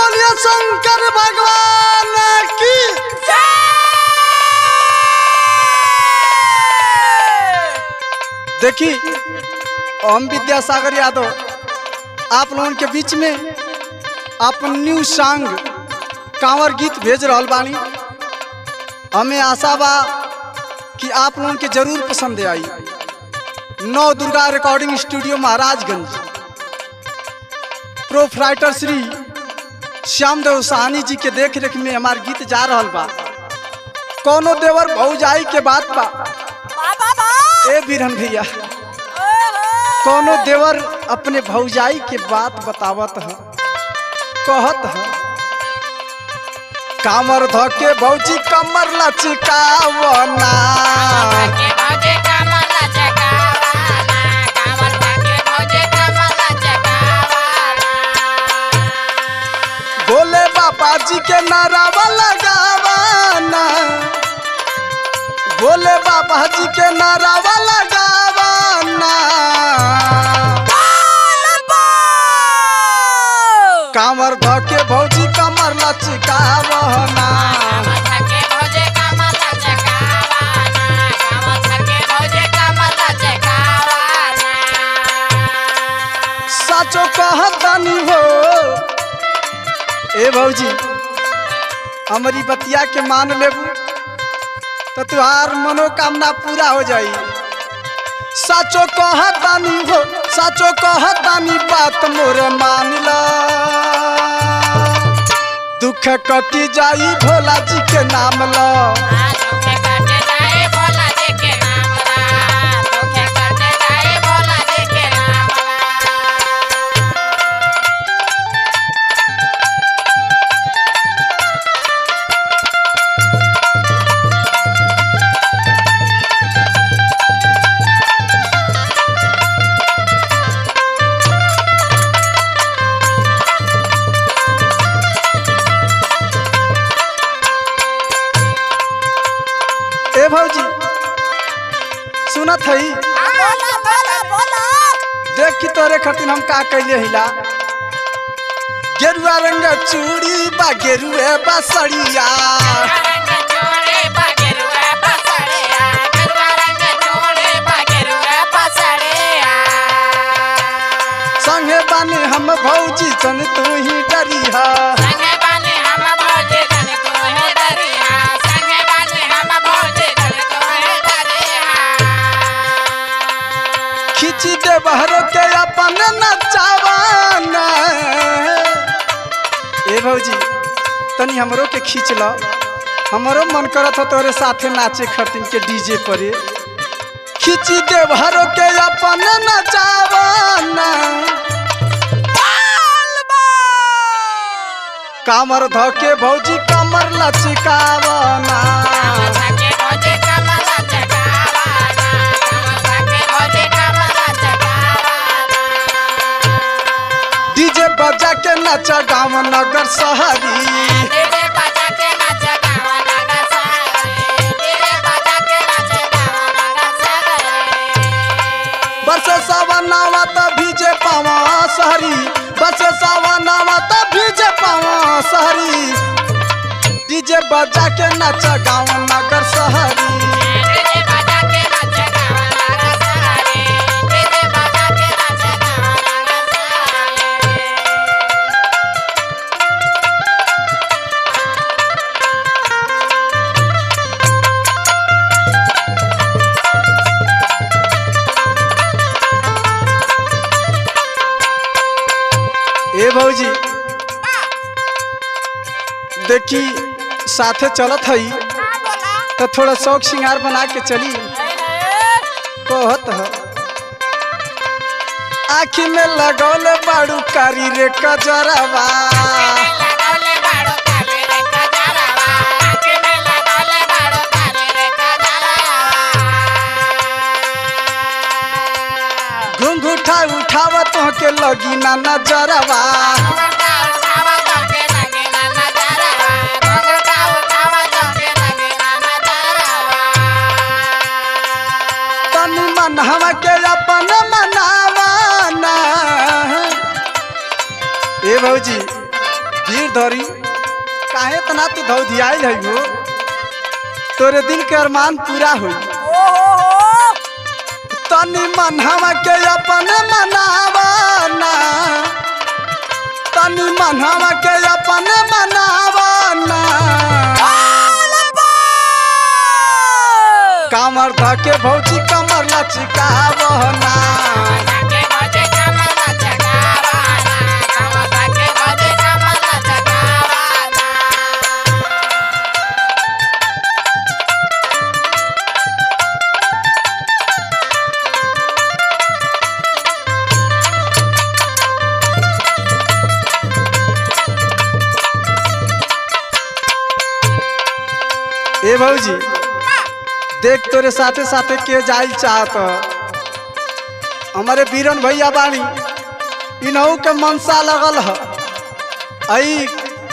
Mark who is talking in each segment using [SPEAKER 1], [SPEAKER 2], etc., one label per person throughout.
[SPEAKER 1] बोलिए शंकर भगवान की देखी हम विद्यासागर यादव आप लोगन के बीच में अपन न्यू सॉन्ग कांवर गीत भेज रहल बानी हमें आशा बा कि आप लोगन के जरूर पसंद आई Nau Durga recording studio Maharajganj proprietor Shri Shyam Dev Sahani ji के देख रेख में हमार गीत जा रहल बा कोनो देवर भौजाई के बात बा ए बिरहन भैया कोनो देवर अपने भौजाई के बात बतावत है कहत है कामर धके भौजी कमर लचकावना भोले बाबा जी के नारावा लगावाना भोले बाबा जी के नारावा लगावाना कामर धके भौजी कमर लचकावना साचो कहतनी हो ए भौजी हमारी बतिया के मान लेबू तो तुहार मनोकामना पूरा हो जाई साचो कहतानी हो साचो कहतानी बात मोरे मान ला दुख कटी जाई भोला जी के नाम ला ए भौजी सुनत हई देख की तोरे खातिर हम का कैले हिला गेरुआ रंग चूड़ी बा गेरुए बसड़िया संगे बानी हम भौजी सन तू ही डरिया खिची दे बहरो के अपन नचावाना ए भौजी तनी हमरो के खींच ल हमरो मन करत हो तोरे साथे नाचे खरतिन के डीजे परे खिची दे भरो के अपन नचावाना कामर धके भौजी कमर लचकावना डीजे बजा के नचा गाँव नगर शहरी बस सवनावा त भीजे पावा शहरी बस सवनावा त भीजे पावा शहरी डीजे बजा के नचा गाँव नगर शहरी ए भौजी देखी साथे चलत हई तो थोड़ा शौक श्रृंगार बना के चली कहत ह आखी में लगौले बाड़ू कारी रे कजरवा घुंघूठा उठावत के लगी ना नजरवा तनी मन हवा के अपन मनावाना ए भौजी भीड़ धरी काहे तना तू धौधियाइल है हो तोरे दिल के अरमान पूरा होई तनी मनहवा के अपन मनावा ना तनी मनहवा के अपन मनावा ना कामर धके भौजी कमर लचिकावना ए भौजी देख तोरे साथे साथे के जाइल चाहत हमारे बीरन भैया बानी इनहू के मनसा लगल ह आई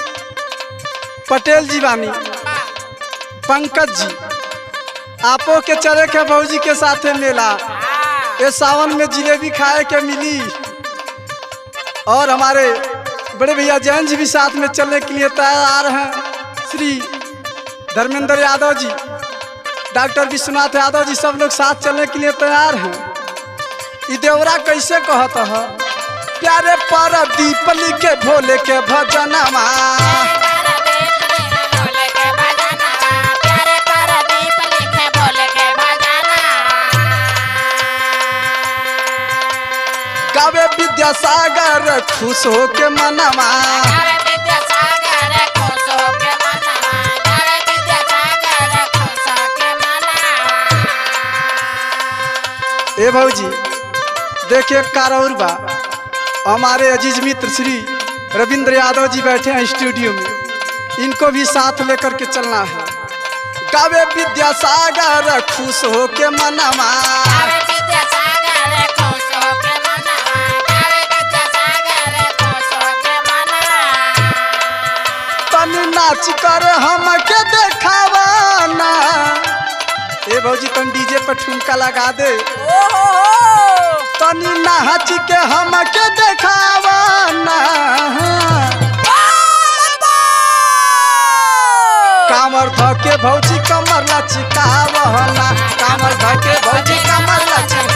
[SPEAKER 1] पटेल जी बानी पंकज जी आपो के चले के भौजी के साथे मेला ये सावन में जिलेबी खाए के मिली और हमारे बड़े भैया जैन जी भी साथ में चलने के लिए तैयार हैं श्री धर्मेंद्र यादव जी डॉक्टर विश्वनाथ यादव जी सब लोग साथ चलने के लिए तैयार हैं ई देवरा कैसे कहत है प्यारे पर दीप लिखे भोले के भजनमा गावे विद्यासागर खुश हो के मनमा ए भौजी देखिए कारौर बा हमारे अजीज मित्र श्री रविंद्र यादव जी बैठे हैं स्टूडियो में इनको भी साथ लेकर के चलना है गावे विद्यासागर खुश हो के मनमा तनी नाच कर हमके देखावा ना ए भौजी तुम डीजे पर ठुमका लगा दे तनी नाच के हमके देखावा ना कामर धके भौजी कमर लचिकावना कामर धके भौजी कमर लचिकावना